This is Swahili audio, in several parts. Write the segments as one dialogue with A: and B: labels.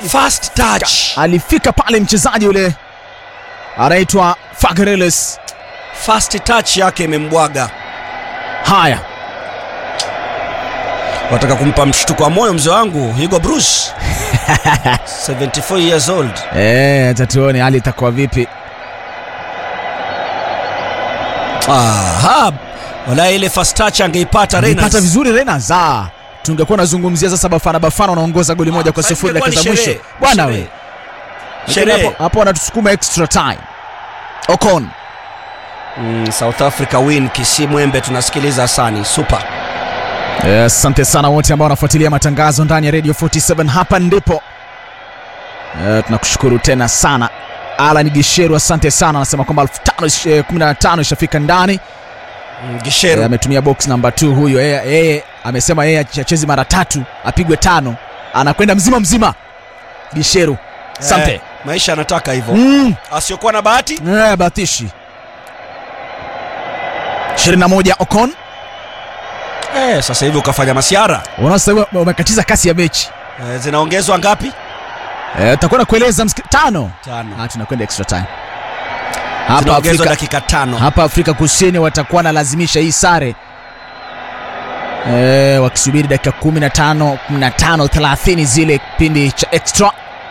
A: First touch.
B: alifika pale mchezaji yule anaitwa Fagreles.
A: First touch yake imembwaga.
B: Haya,
A: Wataka kumpa mshtuko wa moyo mzee wangu Hugo Bruce. 74 years old.
B: eh, acha tuone hali itakuwa vipi.
A: Aha. Wala ile first touch angeipata
B: Alipata
A: Renas.
B: vizuri Rena za tungekuwa nazungumzia sasa Bafana Bafana wanaongoza goli moja kwa
A: Sasa
B: sifuri
A: ingekuwa
B: dakika
A: ni
B: za mwisho
A: sherehe.
B: bwana
A: Sherehe.
B: we
A: Sherehe.
B: Hapo- hapo wanatusukuma extra time. Ocon
A: Mm, South Africa win Kisimwembe tunasikiliza Hasani. Super.
B: Eh, Asante sana wote ambao wanafuatilia matangazo ndani ya Radio 47 hapa ndipo. Eh, tunakushukuru tena sana. Alan Gisheru asante sana, anasema kwamba 1515 ishafika ndani.
A: Mm,
B: Eh,
A: Gisheru.
B: ametumia box number 2 huyo. Yeye yeye amesema yeye acheze mara tatu, apigwe tano. Anakwenda mzima mzima. Gisheru. Asante.
A: Eh, maisha anataka hivyo.
B: Mm.
A: Asiokuwa na bahati.
B: Eh, batishi. 21 Ocon.
A: Eh, sasa hivi ukafanya masiara.
B: Unaona sasa hivi wamekatiza kasi ya mechi.
A: Eh, zinaongezwa ngapi?
B: Eh, tutakwenda kueleza msiki... tano.
A: Tano.
B: Ah, tunakwenda extra time. Hapa
A: Zinaongezwa
B: Afrika,
A: dakika tano.
B: hapa Afrika Kusini watakuwa nalazimisha hii sare eh, wakisubiri dakika 15 15 30 zile kipindi cha extra.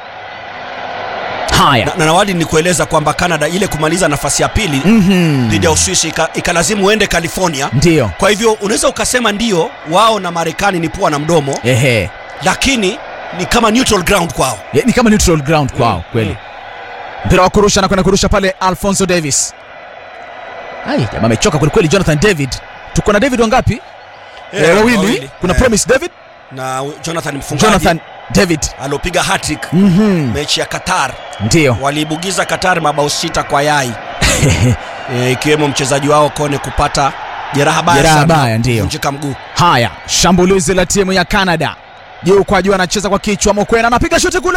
B: Haya.
A: Na, na nawadi ni kueleza kwamba Canada ile kumaliza nafasi ya pili
B: Mhm.
A: dhidi ya Uswisi ika- ikalazimu uende California.
B: Ndio.
A: Kwa hivyo unaweza ukasema ndio wao na Marekani ni pua na mdomo,
B: Ehe.
A: lakini ni kama neutral ground kwao.
B: Ye- Ni kama neutral ground kwao
A: Mm,
B: kweli.
A: mm.
B: Mpira wa kurusha na kwenda kurusha pale Alfonso Davis. Ai, jamaa amechoka kweli kweli Jonathan David. Tuko na David wangapi?
A: Eh,
B: Eh, wawili.
A: wawili.
B: Kuna
A: Eh,
B: Promise David,
A: na Jonathan mfungaji
B: Jonathan David.
A: aliopiga hat-trick
B: Mhm.
A: mechi ya Qatar,
B: Ndio.
A: waliibugiza Qatar mabao sita kwa yai e, ikiwemo mchezaji wao Kone kupata jeraha baya
B: Jeraha
A: sana,
B: baya, ndio.
A: kuvunjika mguu.
B: Haya, shambulizi la timu ya Canada. Juu kwa juu anacheza kwa kichwa, Mokwena anapiga shuti kule.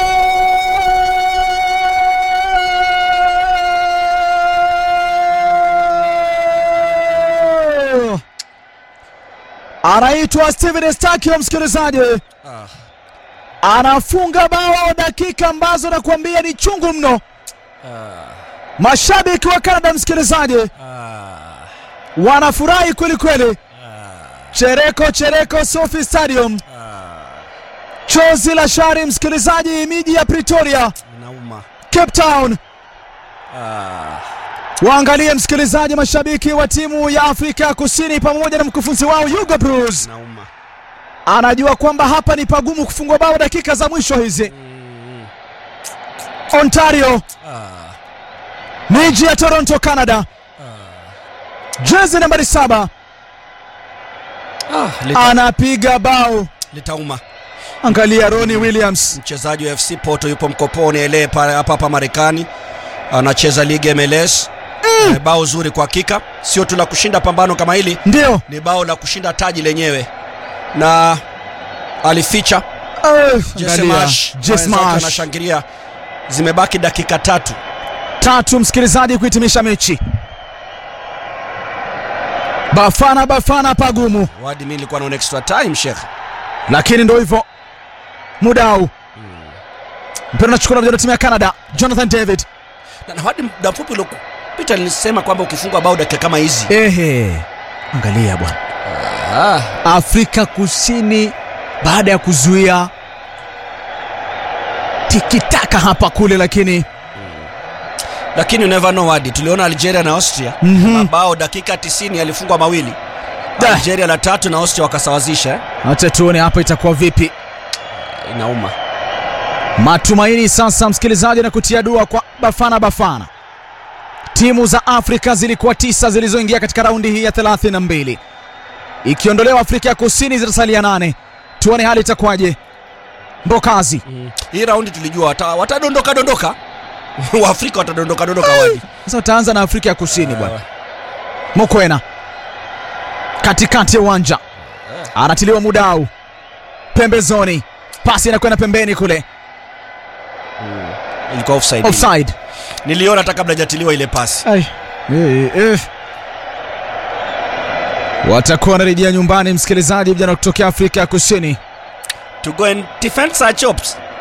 B: Anaitwa Steven Estakio, msikilizaji,
A: Ah,
B: anafunga bao dakika ambazo nakuambia ni chungu mno.
A: ah,
B: Mashabiki wa Canada, msikilizaji,
A: ah,
B: wanafurahi kweli kweli.
A: ah,
B: Chereko chereko Sophie Stadium,
A: ah.
B: chozi la shari msikilizaji, miji ya Pretoria,
A: Inauma.
B: Cape Town.
A: Ah,
B: Waangalie msikilizaji, mashabiki wa timu ya Afrika ya Kusini pamoja na mkufunzi wao Hugo Broos
A: inauma.
B: anajua kwamba hapa ni pagumu kufungwa bao dakika za mwisho hizi.
A: Mm,
B: Ontario,
A: ah,
B: miji ya Toronto, Canada,
A: ah.
B: jezi nambari saba
A: Ah, lita,
B: anapiga bao.
A: litauma.
B: Angalia Ronnie Williams,
A: Mchezaji wa FC Porto yupo mkoponi ele pale hapa hapa Marekani, anacheza ligi MLS. Eh, bao zuri kwa hakika, sio tu la kushinda pambano kama hili,
B: ndio
A: ni bao la kushinda taji lenyewe, na alificha
B: Eh,
A: Jesse
B: angalia.
A: Marsh,
B: Jesse
A: wenzake
B: Marsh.
A: anashangilia. Zimebaki dakika tatu.
B: tatu msikilizaji kuhitimisha mechi. Bafana Bafana pagumu,
A: Wadi, mimi nilikuwa naona extra time Sheikh.
B: lakini ndo hivyo muda huu mpira unachukuliwa na timu ya Canada. Jonathan David,
A: Na, na Wadi, muda mfupi uliopita nilisema kwamba ukifungwa bao dakika kama hizi
B: ehe, angalia bwana,
A: ah,
B: Afrika Kusini baada ya kuzuia tikitaka hapa kule, lakini
A: lakini you never know Wadi, tuliona Algeria na Austria
B: Mhm.
A: mabao dakika 90 yalifungwa mawili
B: Da.
A: Algeria la tatu na Austria wakasawazisha eh?
B: acha tuone hapa itakuwa vipi.
A: Inauma.
B: Matumaini sasa, msikilizaji, na kutia dua kwa Bafana Bafana. Timu za Afrika zilikuwa tisa zilizoingia katika raundi hii ya 32, ikiondolewa Afrika ya Kusini zitasalia nane. Tuone hali itakuwaje. Mbokazi
A: Hii raundi tulijua wata, watadondoka dondoka Waafrika watadondoka dondoka Wadi.
B: sasa utaanza na Afrika ya Kusini bwana. Mokwena katikati ya uwanja anatiliwa Mudau pembezoni, pasi inakwenda pembeni kule,
A: Ilikuwa offside.
B: offside.
A: Niliona hata kabla hajatiliwa ile pasi.
B: Ai. Eh, eh. Watakuwa wanarejea nyumbani, msikilizaji, vijana kutokea Afrika ya Kusini.
A: To go and defend such chops.